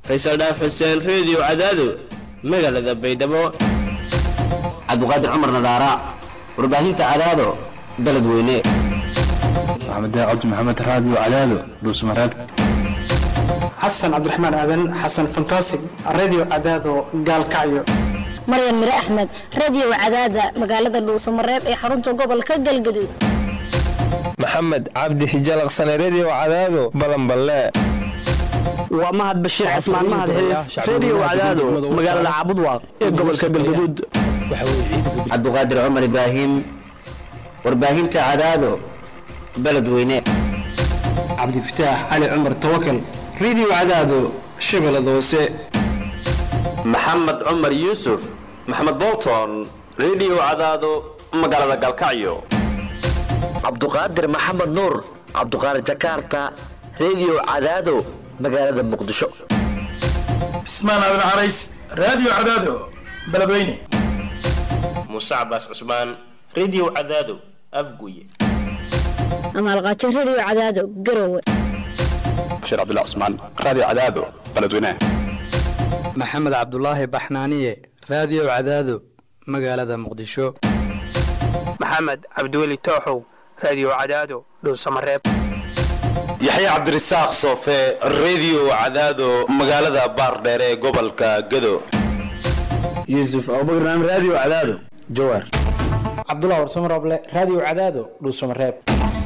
faysal dhaaf xuseen reediyo cadaado magaalada baydhabo cabdiqaadir cumar nadaara warbaahinta cadaado beled weyne maxamed cabdi maxamed raadiyo cadaado dhuusmareeb xasan cabdiraxmaan aadan xasan fantasig radio cadaado gaalkacyo maryan mire axmed radio cadaada magaalada dhuusamareeb ee xarunta gobolka galgaduud maxamed cabdi hijalaqsane redio cadaado balanballe waa mahad bashiir cismaan mahad xilis redio cadaado magaalada caabudwaaq ee gobolka galgaduud cabdiqaadir cumar ibraahim warbaahinta cadaado beled weyne cabdifataax cali cumar tawakal radio cadaado shabeellada hoose maxamed cumar yuusuf maxamed bolton redio cadaado magaalada galkacyo cabduqaadir maxamed nuur cabduqaadir jakarta redio cadaado magaalada muqdisho cismaan aadan carays radio cadaado beledweyne muuse cabaas cusmaan redio cadaado afguye amaalqaajo redio cadaado garowe bashiir cabdullah cusmaan radio cadaado beledweyne maxamed cabdulaahi baxnaaniye radio cadaado magaalada muqdisho maxamed cabdiweli tooxow radio cadaado dhuusamareeb yaxya cabdirasaaq soofe redio cadaado magaalada baardheere ee gobolka gado yuusuf abubakran radio cadaado jawaar cabdullah warsamarooble radio cadaado dhuusamareeb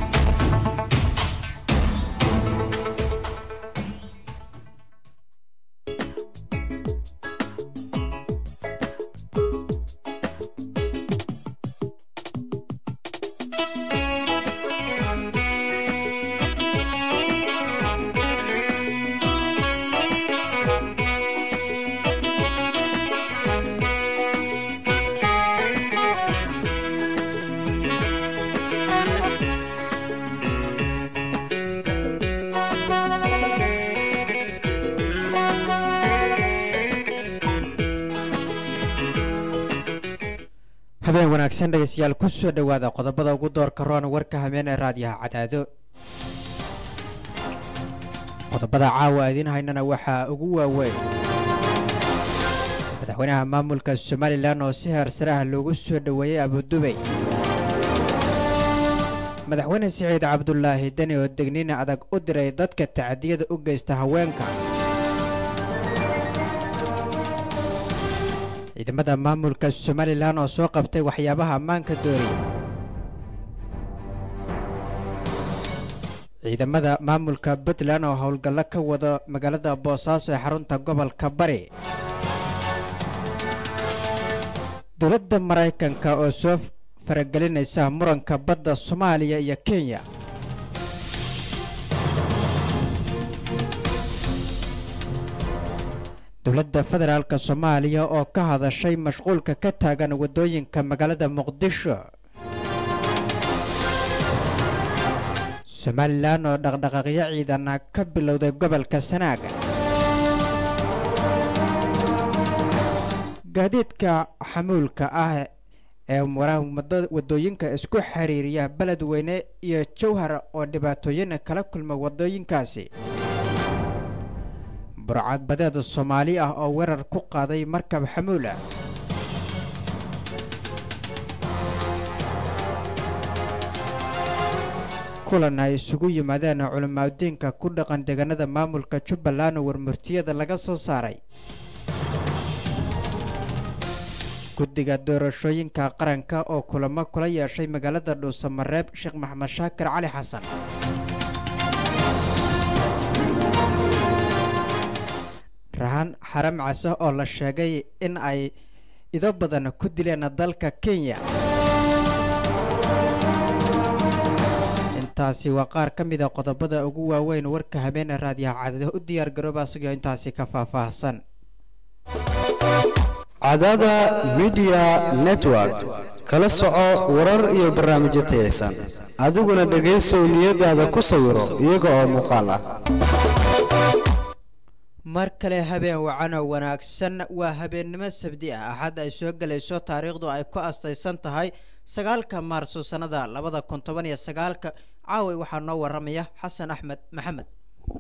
habeen wanaagsan dhegeystayaal ku soo dhowaada qodobada ugu doorka roon warka hameen ee raadiyaha cadaado qodobada caawa idiin haynana waxaa ugu waaweyn madaxweynaha maamulka somalilan oo si heersare ah loogu soo dhoweeyey abudubey madaxweyne siciid cabdulaahi deni oo degniin adag u diray dadka tacadiyada u geysta haweenka ciidamada maamulka somalilan oo soo qabtay waxyaabaha ammaanka dooriy ciidamada maamulka puntland oo howlgallo ka wada magaalada boosaaso ee xarunta gobolka bari dowladda maraykanka oo soo faragelinaysa muranka badda soomaaliya iyo kenya dowladda federaalk soomaaliya oo ka hadashay mashquulka ka taagan waddooyinka magaalada muqdisho somalilan oo dhaqdhaqaaqyo ciidana ka bilowday gobolka sanaaga gaadiidka xamuulka ah ee waddooyinka isku xiriiriya beledweyne iyo jowhar oo dhibaatooyin kala kulma waddooyinkaasi burcadbadeed soomaali ah oo weerar ku qaaday markab xamuul ah kulan ay isugu yimaadeen culimaadudiinka ku dhaqan deegaanada maamulka jubbaland oo warmurtiyada laga soo saaray guddiga doorashooyinka qaranka oo kulamo kula yeeshay magaalada dhuusamareeb sheekh maxamed shaakir cali xasan rahan xaram case oo la sheegay in ay ido badan ku dileen dalka kenya intaasi waa qaar ka mida qodobada ugu waaweyn warka habeene raadiyaha cadada u diyaar garooba asagoo intaasi ka faahfaahsan cadada midiya network kala soco warar iyo barnaamijyo tayaysan adiguna dhegaysow niyadaada ku sawiro iyaga oo muuqaal ah mar kale habeen wacano wanaagsan waa habeennimo sabdi ah axad ay soo gelayso taariikhdu ay ku astaysan tahay sagaalka maarso sannada labada kun toban iyo sagaalka caaway waxaa noo waramaya xasan axmed maxamed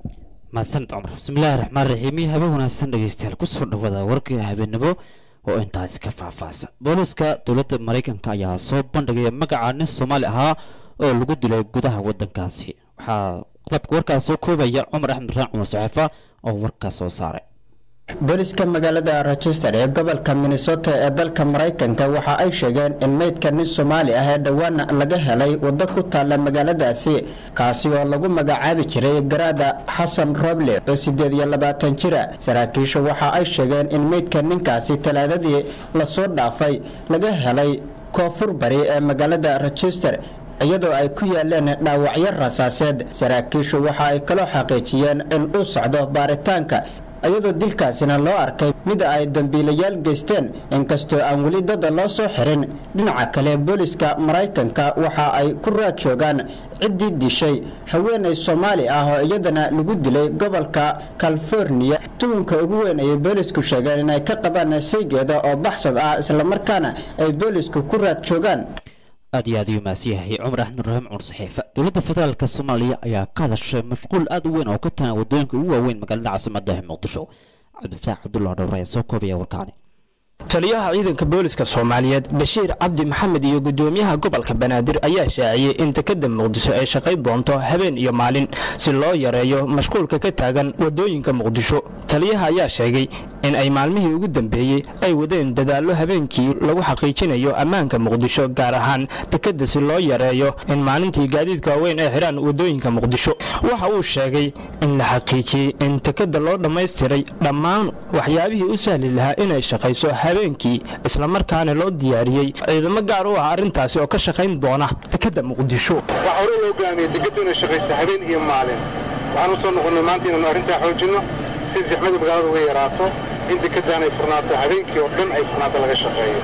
mahadsanid cumar bismillaahi raxmaan raxiim iyo habeen wanaagsan dhegeystayaal kusoo dhawada warkii habeenimo oo intaasi ka faahfaahsan booliska dowladda maraykanka ayaa soo bandhigaya magaca nin soomaali ahaa oo lagu dilay gudaha wadankaasi waxaa qodobka warkaas soo koobaya cumar axmed raan cumar saxeefa oo warkaas soo saaray booliska magaalada rochester ee gobolka minnesota ee dalka maraykanka waxa ay sheegeen in meydka nin soomaali ah ee dhowaan laga helay waddo ku taalla magaaladaasi kaasi oo lagu magacaabi jiray garaada xasan roble oo sideed iyo labaatan jira saraakiisha waxa ay sheegeen in meydka ninkaasi talaadadii lasoo dhaafay laga helay koonfur bari ee magaalada rochester iyadoo ay ku yaaleen dhaawacyo rasaaseed saraakiishu waxa ay kaloo xaqiijiyeen in uu socdo baaritaanka iyadoo dilkaasina loo arkay mid ay dambiilayaal geysteen inkastoo aan weli dada loo soo xirin dhinaca kale booliska maraykanka waxa ay ku raad joogaan ciddii dishay haweenay soomaali ah oo iyadana lagu dilay gobolka californiya tuhunka ugu weyn ayay boolisku sheegeen inay ka qabaan saygeeda oo baxsad ah islamarkaana ay boolisku ku raad joogaan aad iyo aad ayuu maasiyahay cumar axmed rahiim cumar saxiifa dowladda federaalka soomaaliya ayaa ka hadashay mashquul aad u weyn oo ka tagan waddooyinka ugu waaweyn magaalada caasimadda ee muqdisho cabdifataax cabdullah dhowr ayaa soo koobaya warkaani taliyaha ciidanka booliska soomaaliyeed bashiir cabdi maxamed iyo gudoomiyaha gobolka banaadir ayaa shaaciyey in dekada muqdisho ay shaqayn doonto habeen iyo maalin si loo yareeyo mashquulka ka taagan wadooyinka muqdisho taliyaha ayaa sheegay in ay maalmihii ugu dambeeyey ay wadeen dadaallo habeenkii lagu xaqiijinayo ammaanka muqdisho gaar ahaan dekada si loo yareeyo in maalintii gaadiidka waaweyn ay xidhaan wadooyinka muqdisho waxa uu sheegay in la xaqiijiyey in dekada loo dhammaystiray dhammaan waxyaabihii u sahli lahaa inay shaqayso habeenkii islamarkaana loo diyaariyey ciidamo gaar u ah arrintaasi oo ka shaqayn doona dekada muqdisho waxaa hore loo go'aamiyey dekadu inay shaqayso habeen iyo maalin waxaan u soo noqonnay maanta inaannu arrintaa xoojinno si zixmadu magaalada uga yaraato in dekadaan ay furnaato habeenkii oo dhan ay furnaato laga shaqeeyo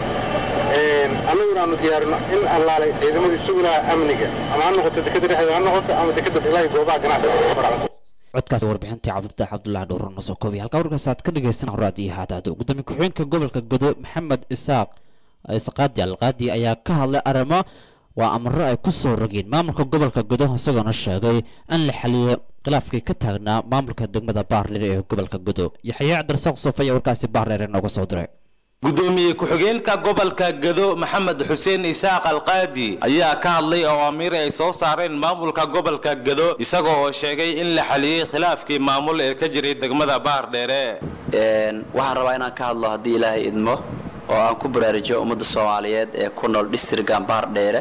annaguna aanu diyaarino in allaale ciidamadii sugi lahaa amniga ama ha noqoto dekada dhexdeeda ha noqoto ama dekada ilaahay goobaha ganacsiga codkaas warbixintii cabdifatax cabdulaahi dhowr noo soo koobay halkaa warkaas aad ka dhegaysan horaad iyo haadaada gudoomiye ku-xigeenka gobolka godo maxamed isaaq isqaadi alqaadi ayaa ka hadlay arrimo waa amaro ay ku soo rogeen maamulka gobolka godo isagoona sheegay in la xaliyay khilaafkii ka taagnaa maamulka degmada baarleer ee gobolka godo yaxya cabdirasaaq soof ayaa warkaasi baarleer nooga soo diray gudoomiye ku-xigeenka gobolka gado maxamed xuseen isaaq alqaadi ayaa ka hadlay awaamiir ay soo saareen maamulka gobolka gado isaga oo sheegay in la xaliyey khilaafkii maamul ee ka jiray degmada baardheere waxaan rabaa inaan ka hadlo haddii ilaahay idmo oo aan ku baraarujiyo ummadda soomaaliyeed ee ku nool dhistrigan baardheere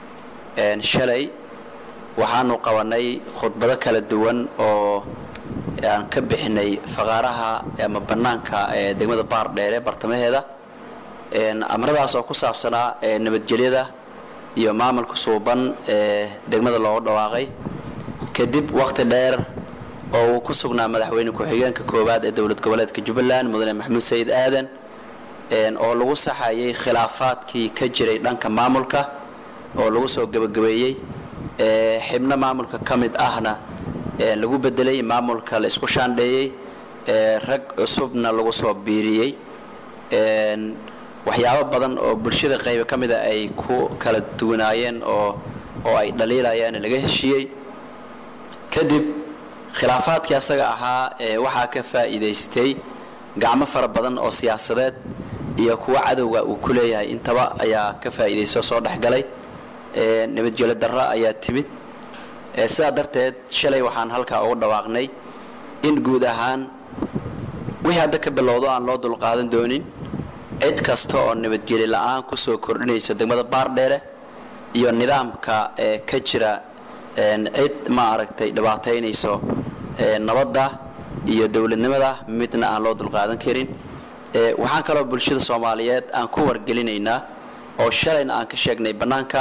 shalay waxaanu qabanay khudbado kala duwan oo aan ka bixinay faqaaraha ama bannaanka ee degmada baardheere bartamaheeda amaradaas oo ku saabsanaa nabadgelyada iyo maamulka suuban ee degmada loogu dhawaaqay kadib wakhti dheer oo uu ku sugnaa madaxweyne ku-xigeenka koowaad ee dowlad goboleedka jubbaland mudane maxamuud sayid aadan oo lagu saxayay khilaafaadkii ka jiray dhanka maamulka oo lagu soo gebagabeeyey xibno maamulka ka mid ahna lagu bedelay maamulka la isku shaandheeyey rag cusubna lagu soo biiriyey waxyaabo badan oo bulshada qayba ka mida ay ku kala duwanaayeen oo oo ay dhaliilayaan laga heshiiyey kadib khilaafaadkii asaga ahaa waxaa ka faa'iidaystay gacmo fara badan oo siyaasadeed iyo kuwa cadowga uu ku leeyahay intaba ayaa ka faa'iidaysto soo dhexgalay nabadgelyo darro ayaa timid sidaa darteed shalay waxaan halkaa ugu dhawaaqnay in guud ahaan wixii hadda ka bilowdo aan loo dulqaadan doonin cid kasta oo nabadgeli la'aan ku soo kordhinayso degmada baardheere iyo nidaamka ee ka jira cid ma aragtay dhibaataynayso nabadda iyo dowladnimada midna aan loo dulqaadan karin waxaan kaloo bulshada soomaaliyeed aan ku wargelinaynaa oo shalayna aan ka sheegnay bannaanka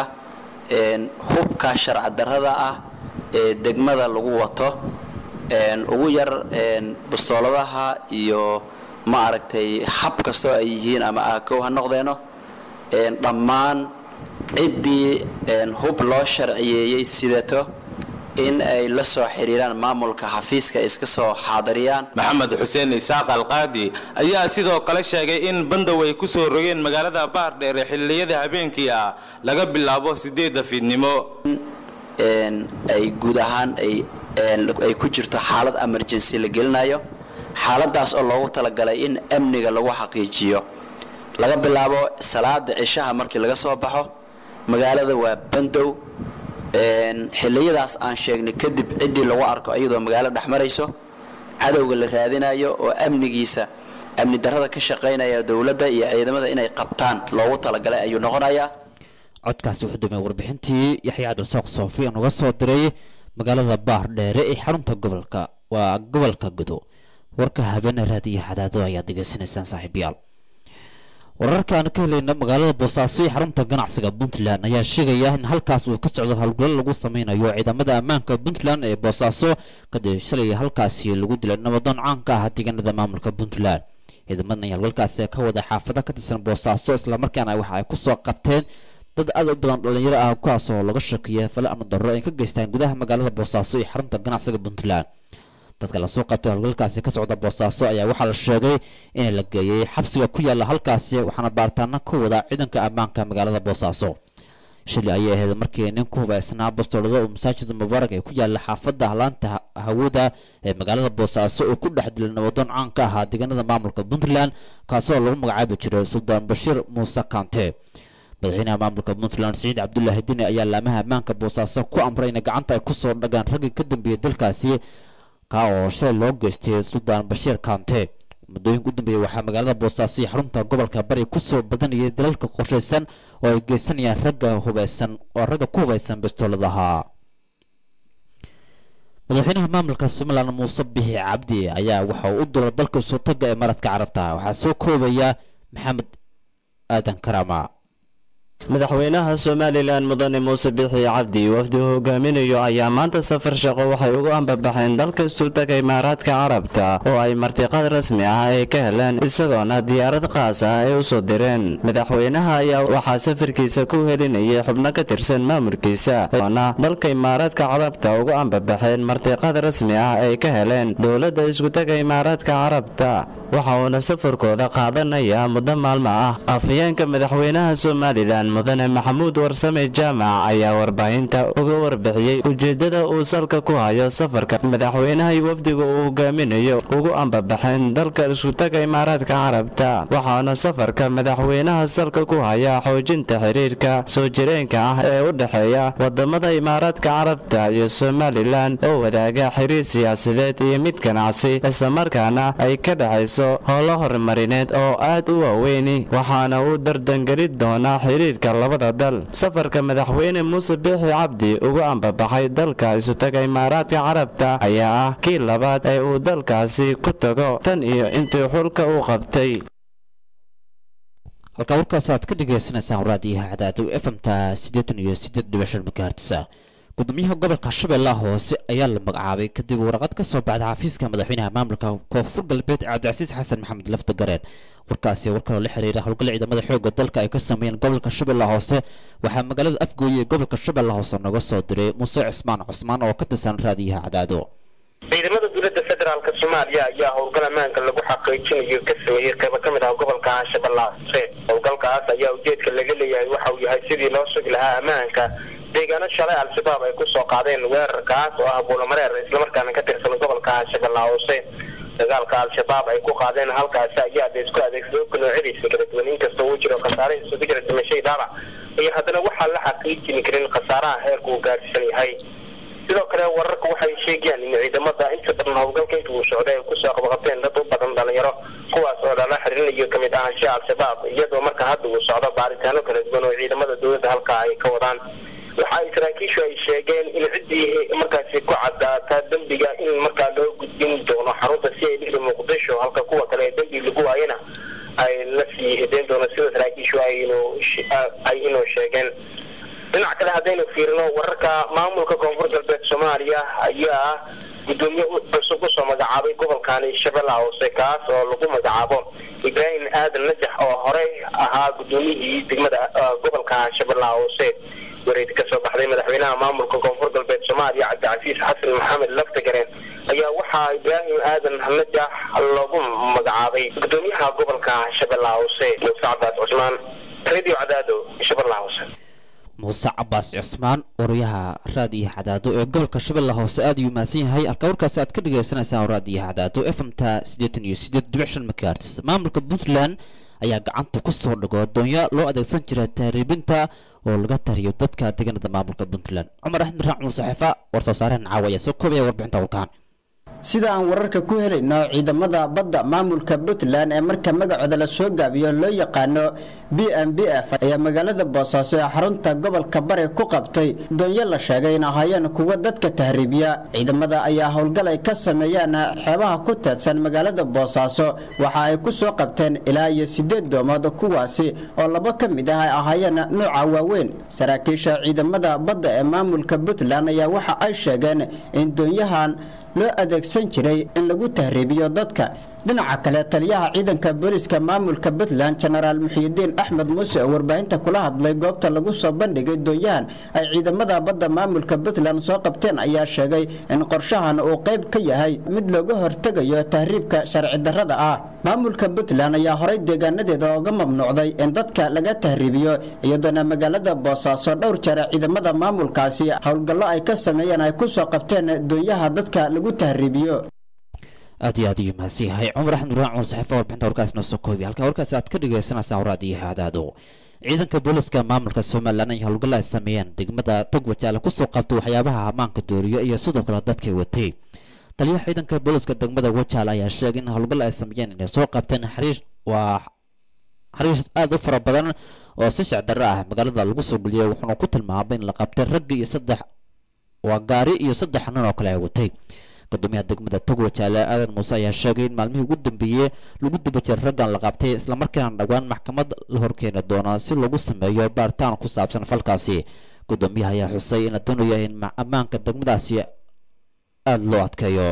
hubka sharci darrada ah ee degmada lagu wato ugu yar bastooladaha iyo ma aragtay hab kastoo ay yihiin ama aakow ha noqdeeno dhammaan ciddii hub loo sharciyeeyey sidato in ay la soo xiriiraan maamulka xafiiska iska soo xaadiriyaan maxamed xuseen isaaq alqaadi ayaa sidoo kale sheegay in bandow ay ku soo rogeen magaalada baardheere xilliyada habeenkii ah laga bilaabo sideedda fiidnimo ay guud ahaan ay ay ku jirto xaalad emergency la gelinayo xaaladaas oo loogu talagalay in amniga lagu xaqiijiyo laga bilaabo salaada cishaha markii laga soo baxo magaalada waa bandow xilliyadaas aan sheegnay kadib ciddii lagu arko iyadoo magaalo dhex marayso cadowga la raadinayo oo amnigiisa amni darrada ka shaqaynaya dowladda iyo ciidamada inay qabtaan loogu talagalay ayuu noqonayaa codkaasi wuxuu dumay warbixintii yaxya cabdirasaaq soofi aan uga soo diray magaalada baar dheere ee xarunta gobolka waa gobolka gudo warka habeene raadiyo xadaado ayaad degeysanaysaan saaxiibayaal wararka aan ka helayna magaalada boosaaso ee xarunta ganacsiga puntland ayaa sheegaya in halkaas uu ka socdo howlgallo lagu sameynayo ciidamada ammaanka puntland ee boosaaso kadib shalay halkaasi lagu dilay nabadoon caanka ah deegaanada maamulka puntland ciidamadan ayaa howlgalkaasi ka wada xaafada ka tirsan boosaaso islamarkaana waxa ay kusoo qabteen dad aad u badan dhalinyaro ah kuwaas oo laga shakiya fale amni darro ay ka geystaan gudaha magaalada boosaaso ee xarunta ganacsiga puntland dadka lasoo qabtay howlgalkaasi ka socda boosaaso ayaa waxaa la sheegay in la geeyey xabsiga ku yaala halkaasi waxaana baaritaano ka wada ciidanka ammaanka magaalada boosaaso shili ayay ahayd markii nin ku hubaysnaa bastoolada oo masaajida mubaarak ee ku yaala xaafadda halaanta hawada ee magaalada boosaaso oo ku dhex dilay nabadoon caan ka ahaa deegaanada maamulka puntland kaasoo lagu magacaabi jiray suldaan bashiir muuse kante madaxweynaha maamulka puntland siciid cabdulaahi dini ayaa laamaha ammaanka boosaaso ku amray in gacanta ay kusoo dhagaan raggii ka dambeeyey dalkaasi ka oo shalay loo geystay suldaan bashiir kante muddooyinka u dambeeyey waxaa magaalada boosaaso iyo xarunta gobolka bari kusoo badanayay dalalka qorshaysan oo ay geysanayaan ragga hubeysan oo ragga ku hubeysan bastooladaha madaxweynaha maamulka somalilan muuse bixi cabdi ayaa waxa uu u dulay dalka soo taga ee maradka carabta waxaa soo koobaya maxamed aadan karama madaxweynaha somalilan mudane muuse bixi cabdi wafdi hogaaminayo ayaa maanta safar shaqo waxay ugu ambabaxeen dalka sultaga imaaraadka carabta oo ay martiqad rasmi ah ay ka heleen isagoona diyaarad qaas ah ay u soo direen madaxweynaha ayaa waxaa safarkiisa ku helinayay xubno ka tirsan maamulkiisa oona dalka imaaraadka carabta ugu ambabaxeen martiqad rasmi ah ay ka heleen dowladda iskutaga imaaraadka carabta waxa uuna safarkooda qaadanaya muddo maalmo ah afhayeenka madaxweynaha somalilan mudane maxamuud warsame jaamac ayaa warbaahinta uga warbixiyey ujeeddada uu salka ku hayo safarka madaxweynaha iyo wafdiga uu hogaaminayo ugu ambabaxeen dalka iskutaga imaaraadka carabta waxaana safarka madaxweynaha salka ku haya xoojinta xiriirka soo jireenka ah ee u dhexeeya wadamada imaaraadka carabta iyo somalilan oo wadaaga xiriir siyaasadeed iyo mid ganacsi islamarkaana ay ka dhexayso howlo horumarineed oo aad u waaweyni waxaana uu dardangeli doonaa xiriirka labada dal safarka madaxweyne muuse biixi cabdi ugu ambabaxay dalka isutaga imaaraadka carabta ayaa ah kii labaad ee uu dalkaasi ku tago tan iyo intii xulka uu qabtay halkaa warkaas aad ka dhagaysanaysaan raadiyaha cadaadow efmta siddeetan iyo siddeed dhibic shan megahertsa gudoomiyaha gobolka shabeellaha hoose ayaa la magacaabay kadib waraqad ka soo baxda xafiiska madaxweynaha maamulka koonfur galbeed cabdicasiis xasan maxamed lafta gareen warkaasi war kaloo la xiriira howlgal ciidamada xoogga dalka ay ka sameeyeen gobolka shabeellaha hoose waxaa magaalada afgooye ee gobolka shabeellaha hoose nooga soo diray muuse cismaan cusmaan oo ka tirsan raadiyaha cadaado ciidamada dowladda federaalk soomaaliya ayaa howlgal ammaanka lagu xaqiijinayo ka sameeyey qaybo ka mid ah gobolka shabeellaha hoose howlgalkaas ayaa ujeedka laga leeyahay waxa uu yahay sidii loo sugi lahaa ammaanka deegaano shalay al-shabaab ay kusoo qaadeen weerarkaas oo ah buulamareer islamarkaana ka tirsan gobolka shabeellaha hoose dagaalka al-shabaab ay ku qaadeen halkaasi ayaa la isku adeegsado noocyadiisa kala duwan inkastoo uu jiro khasaare isugu jira dhimashay dhaabac iyo haddana waxaan la xaqiijin karin khasaaraha heerka uu gaarsiisan yahay sidoo kale wararka waxay sheegayaan in ciidamada inta badan howlgalka inta uu socday ay kusoo qabqabteen dad u badan dhalinyaro kuwaas oo lala xiriirinayo kamid ahaanshaha al-shabaab iyadoo marka hadda uu socdo baaritaano kala duwan oo ciidamada dowladda halkaa ay ka wadaan waxa ay saraakiishu ay sheegeen in ciddii markaasi ku caddaata dembiga in markaa loo gudbin doono xarunta si ay dhili muqdisho halka kuwa kale ee dembi lagu waayana ay la sii hideen doono sida saraakiishu ay inoo sheegeen dhinac kale haddaynu fiirino wararka maamulka koonfur galbeed soomaaliya ayaa gudoomiye cusub usoo magacaabay gobolkani shabeellaha hoose kaas oo lagu magacaabo ibraahim aadan najax oo horey ahaa gudoomiyihii degmada gobolka shabeellaha hoose wareed ka soo baxday madaxweynaha maamulka koonfur galbeed soomaaliya cabdicasiis xasan maxamed laftagareen ayaa waxaa ibraahim aadan najax loogu magacaabay gudoomiyaha gobolka shabeellaha hoose muuse cabdaas cusmaan radio cadaado shabeellaha hoose muuse cabaas cismaan wariyaha raadiyo cadaado ee gobolka shabeelle hoose aad ayuu mahadsan yahay halka warkaasi aad ka dhagaysanaysaan raadiyo cadaado fmta siddeetan iyo siddeed dhibic shan megahertz maamulka puntland ayaa gacanta ku soo dhigo doonyo loo adeegsan jira tahriibinta oo laga tariyo dadka deegaanada maamulka puntland cumar axmed raac saxiifa war-soo saareen caawa ayaa soo koobaya warbixinta warkaan sida aan wararka ku helayno ciidamada badda maamulka puntland ee marka magacooda la soo gaabiyo loo yaqaano b m b f ayaa magaalada boosaaso ee xarunta gobolka bari ku qabtay doonyo la sheegay in ahaayeen kuwa dadka tahriibiya ciidamada ayaa howlgal ay ka sameeyeen xeebaha ku teedsan magaalada boosaaso waxa ay ku soo qabteen ilaa iyo sideed doomood kuwaasi oo labo ka mid ah ay ahaayeen nuuca waaweyn saraakiisha ciidamada badda ee maamulka puntland ayaa waxa ay sheegeen in doonyahan loo adeegsan jiray in lagu tahriibiyo dadka dhinaca kale taliyaha ciidanka booliiska maamulka puntland jenaraal muxiidiin axmed muuse oo warbaahinta kula hadlay goobta lagu soo bandhigay doonyahan ay ciidamada badda maamulka puntland soo qabteen ayaa sheegay in qorshahan uu qayb ka yahay mid looga hortegayo tahriibka sharci darrada ah maamulka puntland ayaa horay deegaanadeeda ooga mamnuucday in dadka laga tahriibiyo iyadoona magaalada boosaaso dhowr jeer ciidamada maamulkaasi howlgallo ay ka sameeyeen ay ku soo qabteen doonyaha dadka lagu tahriibiyo aad iyo aad ayuu mahadsan yahay cumar axmed raac cumar saxiifa warbixinta warkaas noo soo koobi halka warkaas aad ka dhagaysanaysaan waraadiyo hadaado ciidanka booliska maamulka somalilan ay howlgalla ay sameeyeen degmada togwajaale kusoo qabtay waxyaabaha ammaanka dooriyo iyo sidoo kale dadkay watay taliyaha ciidanka booliska degmada wajaale ayaa sheegay in howlgalla ay sameeyeen inay soo qabteen xariish waa xariish aada u fara badan oo si shacdarro ah magaalada lagu soo geliyay wuxuuna ku tilmaamay in la qabtay ragga iyo saddex waa gaari iyo saddex nin oo kale ay watay gudoomiyaha degmada togwajaale aadan muuse ayaa sheegay in maalmihii ugu dambeeyey lagu daba jiray raggan la qabtay islamarkaana dhowaan maxkamad la horkeeni doono si lagu sameeyo baaritaan ku saabsan falkaasi gudoomiyaha ayaa xusay in la doonayo in ammaanka degmadaasi aada loo adkeeyo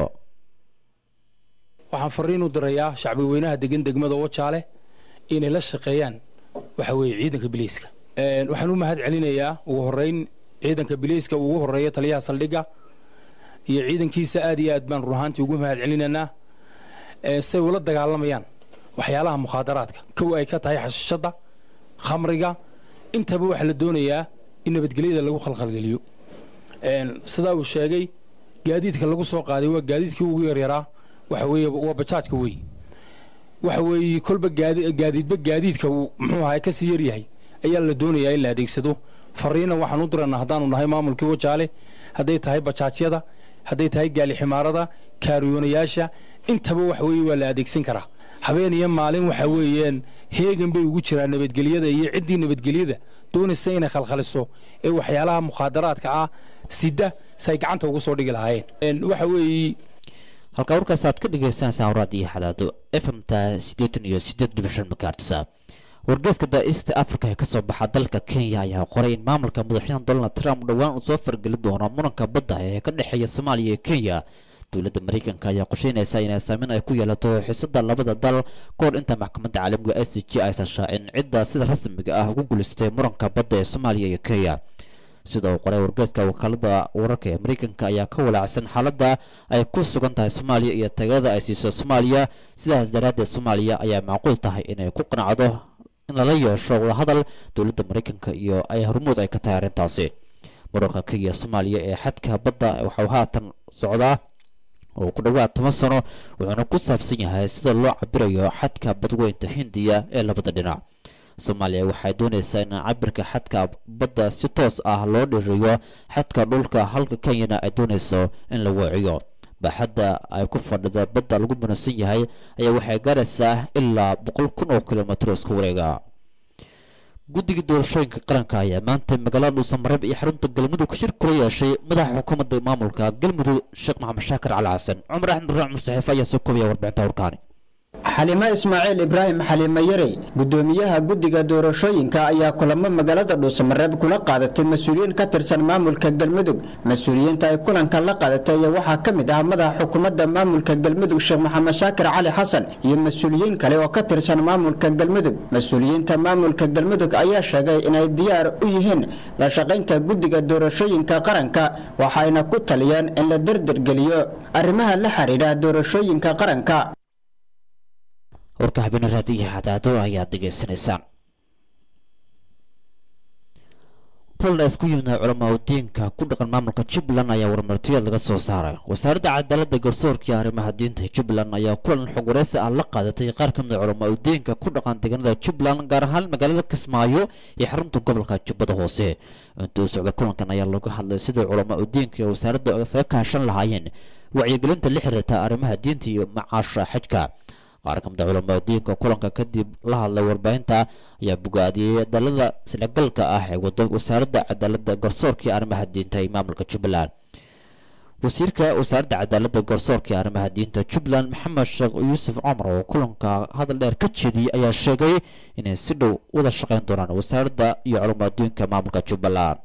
waxaan fariin u dirayaa shacbi weynaha degan degmada wajaale inay la shaqeeyaan waxa weeye ciidanka biliiska waxaan u mahad celinayaa ugu horeyn ciidanka biliiska ugu horeeya taliyaha saldhigga iyo ciidankiisa aad iyo aad baan run ahaantii ugu mahad celinaynaa say ula dagaalamayaan waxyaalaha mukhaadaraadka kow ay ka tahay xashishadda khamriga intaba waxaa la doonayaa in nabadgelyada lagu khalkhalgeliyo sidaa uu sheegay gaadiidka lagu soo qaaday waa gaadiidkii ugu yaryaraa waxa weeye waa bajaajka wey waxa weeye kolba gaadiidba gaadiidka uu muxuu ahay kasii yaryahay ayaa la doonayaa in la adeegsado fariina waxaan u diranaa haddaanu nahay maamulkii wajaale hadday tahay bajaajyada hadday tahay gaali ximaarada kaariyoonayaasha intaba waxa weeye waa la adeegsan karaa habeen iyo maalin waxa weeyaan heegan bay ugu jiraan nabadgelyada iyo ciddii nabadgelyada doonaysa inay khalkhaliso ee waxyaalaha mukhaadaraadka ah sida say gacanta ugu soo dhigi lahaayeen waxa weeye halka warkaas aad ka dhagaysanaysaan waraad iyo xadaado fmta siddeetan iyo siddeed dhibic shan megahertsa wargeeska da-east africa ee kasoo baxa dalka kenya ayaa qoray in maamulka madaxweyne donald trump dhowaan uu soo fargelin doono muranka badda ee ka dhexeeya soomaaliya iyo kenya dowladda mareykanka ayaa qorsheynaysa inay saameyn ay ku yeelato xiisada labada dal kahor inta maxkamadda caalamiga i c g aysan shaacin cidda sida rasmiga ah ugu guulaystay muranka badda ee soomaaliya iyo kenya sida uu qoray wargeeska wakaalada wararka ee mareykanka ayaa ka walaacsan xaaladda ay ku sugan tahay soomaaliya iyo tagada ay siiso soomaaliya sidaas daraaddeed soomaaliya ayaa macquul tahay inay ku qanacdo in lala yeesho wadahadal dowladda mareykanka iyo ay hormuud ay ka tahay arrintaasi muranka kenya soomaaliya ee xadka badda waxau haatan socdaa oo ku dhowaad toban sano wuxuuna ku saabsan yahay sida loo cabirayo xadka badweynta hindiya ee labada dhinac soomaaliya waxay doonaysaa in cabirka xadka badda si toos ah loo dhiriyo xadka dhulka halka kenyana ay doonayso in la weeciyo baaxadda ay ku fadhida badda lagu muransan yahay ayaa waxay gaaraysaa ilaa boqol kun oo kilomitr isku wareega guddiga doorashooyinka qaranka ayaa maanta magaalada dhuusamareeb iyo xarunta galmudug shir kula yeeshay madaxa xukuumadda maamulka galmudug sheekh maxamed shaakir cali xasan cumar axmed raac musaxiife ayaa soo koobaya warbixinta warkaani xalimo ismaaciil ibraahim xalimo yarey gudoomiyaha guddiga doorashooyinka ayaa kulamo magaalada dhuusamareeb kula qaadatay mas-uuliyiin ka tirsan maamulka galmudug mas-uuliyiinta ay kulanka la qaadatay ayaa waxaa ka mid ah madaxa xukuumadda maamulka galmudug sheekh maxamed shaakir cali xasan iyo mas-uuliyiin kale oo ka tirsan maamulka galmudug mas-uuliyiinta maamulka galmudug ayaa sheegay inay diyaar u yihiin la shaqaynta guddiga doorashooyinka qaranka waxayna ku taliyeen in la derdergeliyo arrimaha la xiriira doorashooyinka qaranka warka habeen raadiyo xadaado ayaad degeysanaysaan kulan ay isku yimid culamaa diinka ku dhaqan maamulka jubbaland ayaa warmartiyeed laga soo saaray wasaaradda cadaaladda garsoorka iyo arrimaha diinta jubbaland ayaa kulan xog wareysi ah la qaadatay qaar ka mid a culamaa diinka ku dhaqan deegaanada jubbaland gaar ahaan magaalada kismaayo iyo xarunta gobolka jubbada hoose intuu socda kulankan ayaa lagu hadlay sidii culamaa diinka iyo wasaaradda isaga kaashan lahaayeen wacyigelinta la xiriirta arrimaha diinta iyo macaasha xajka qaar ka mid a culamaa diinka kulanka kadib la hadlay warbaahinta ayaa bogaadiyey dalada isdhagalka ah ee wado wasaaradda cadaaladda garsoorka iyo arrimaha diinta ee maamulka jubbaland wasiirka wasaaradda cadaaladda garsoorka iyo arrimaha diinta jubbaland maxamed sheekh yuusuf cumar oo kulanka hadal dheer ka jeediyey ayaa sheegay inay si dhow wada shaqayn doonaan wasaaradda iyo culamaa diinka maamulka jubbaland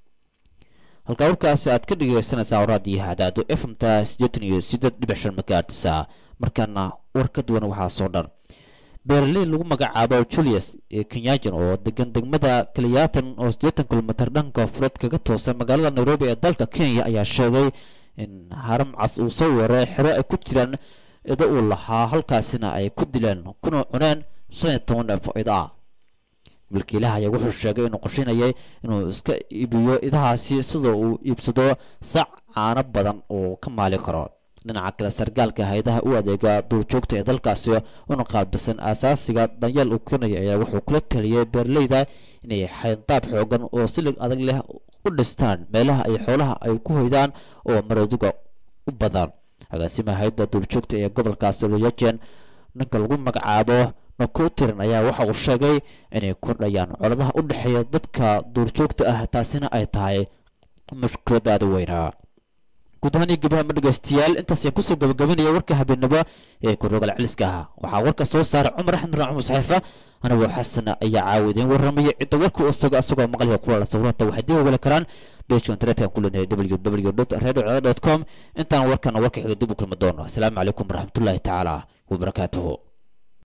halkaa warkaasi aad ka dhegeysanaysaa raadiyo hadaado fmta siddeetan iyo siddeed dhibic shan magaartisa markaana war ka duwan waxaa soo dhan beeraley lagu magacaabo julius kenyajan oo degan degmada kaliyatan oo siddeetan kilomitir dhanka fureed kaga toosa magaalada nairobi ee dalka kenya ayaa sheegay in haram cas uu soo weeray xero ay ku jiraan ido uu lahaa halkaasina ay ku dileen kuna cuneen shan iyo toban neef oo ida ah milkiilaha ayaa wuxuu sheegay inuu qorsheynayay inuu iska iibiyo idahaasi sidoo uu iibsado sac caano badan oo ka maali karo dhinaca kale sargaalka hay-adaha u adeega duurjoogta ee dalkaasi una qaabilsan aasaasiga danyeel uu keenaya ayaa wuxuu kula taliyay beeraleyda inay xayndaab xoogan oo silig adag leh u dhistaan meelaha ay xoolaha ay ku hoydaan oo maradiga u badan agaasima hay-adda duurjoogta ee gobolkaasi loyajen ninka lagu magacaabo nakotiran ayaa waxa uu sheegay inay kordhayaan coladaha u dhexeeya dadka duurjoogta ah taasina ay tahay mushkilad aada weynaa guud ahaan iyo gabahama dhegeystayaal intaas ayaan kusoo gabagabanaya warka habeenimo ee kurogal celiska ah waxaa warka soo saaray cumar axmed raan cumar saxiifa anigoo xasan ayaa caawidayn warramaya cidda warka u isago asagoo maqliga kulala sawiranta waxay dib ogala karaan bejka internetka ku leenahay www radio com intaan warkana warka xiga dib u kulmi doono asalaamu calaykum waraxmatullaahi tacaala wabarakaatuhu